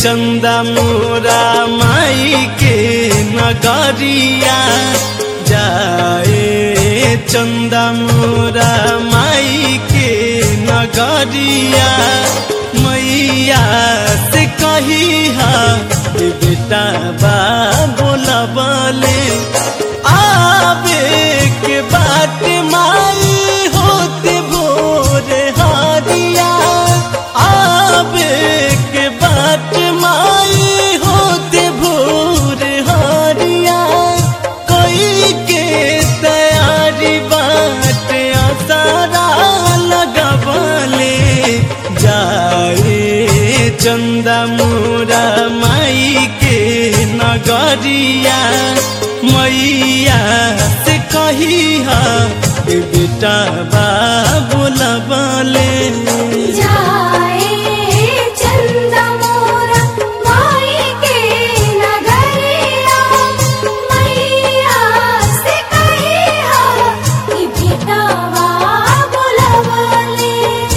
चंदा मोरा माई के नगरिया जाए चंदा मोरा माई के नगरिया मैया से कही हा ए बेटा बा बोला बोले आवे के बात माई होते भोरे हारिया आवे के बात माई होते भोरे हारिया कोई के तैयारी बात आसारा लगबले जाए चंदा मोरा माई के नगरिया मैया से कही हा ए बेटा बा बोला बोले जाए चंदा मोरा माई के नगरिया मैया से कही हा कि बेटावा बुलवले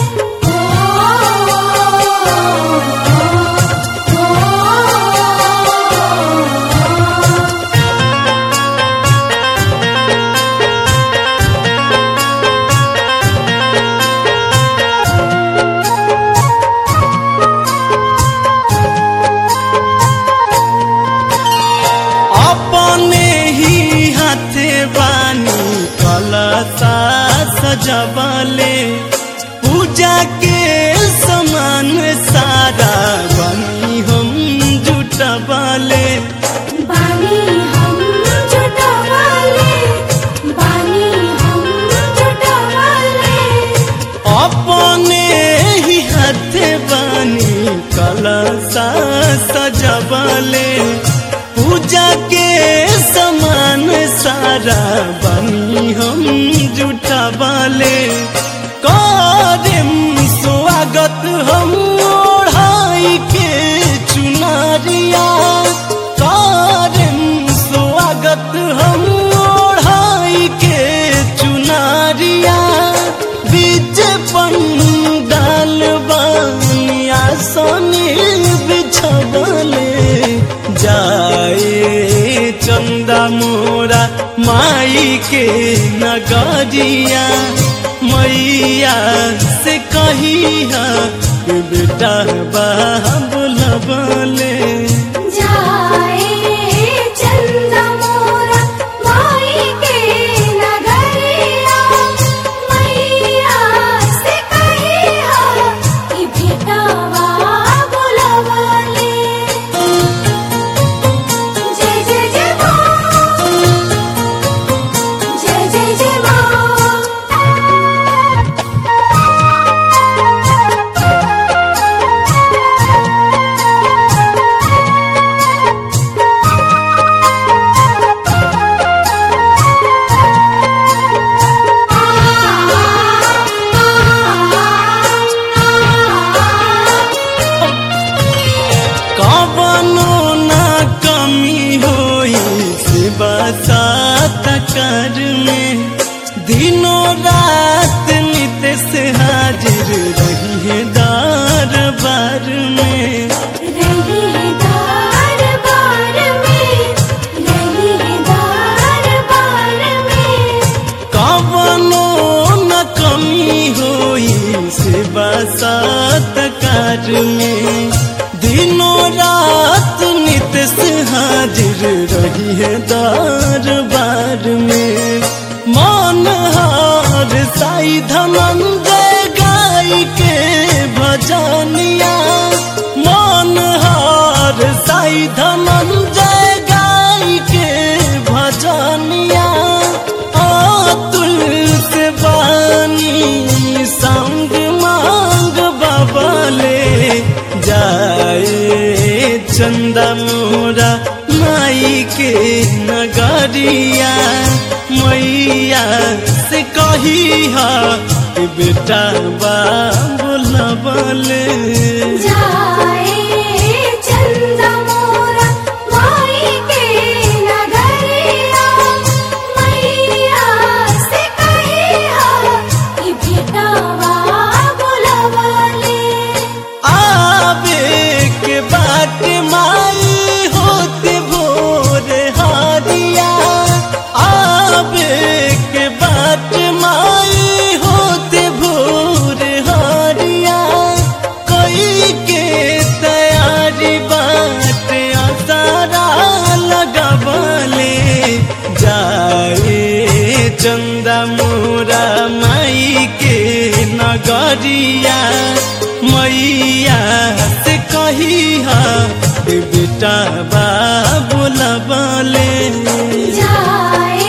ओ ओ अपने ही हाथे बानी कलसा सजबले पूजा के समान सारा बनी हम जुटबले बानी हम जुटवाले बानी हम जुटवाले अपने ही हाथे बानी कलसा सजबले पूजा के समान सारा बनी हम जुटबले करम स्वागत हम ओढ़ाई के चुनरिया करम स्वागत हम ओढ़ाई के चुनरिया बीच पंडाल बनिया सोनी बिछबले जाए चंदा मोरा माई के नगरिया मैया से कही हा कि बेटा बा बोलबले जाए चंदा मोरा माई के नगरिया मैया से कही हा कि बेटावा बुलवले जय जय जय माँ जय जय जय माँ कवनो ना कमी होई सेवा सात कर में दिनों रात नित से हाजिर रही है दरबार में रहीदार बार में रहीदार बार में कवनो न कमी होई सेवा सात कार में दिनों रात नित से हाजिर रही है दरबार में मन हार साई धनंजय गाय के भजनिया मन हार साई धनंजय गाय के भजनिया अतुल से बानी संग मांग बबले जाए चंदा मोरा माई के नगरिया मैया से कही हा कि बेटा बा बोलबले जाए चंदा मोरा माई के नगरिया मैया से कही हा कि बेटावा बुलवले आवे के बाट नगरिया मैया से कही बेटा बा बोलबले जाए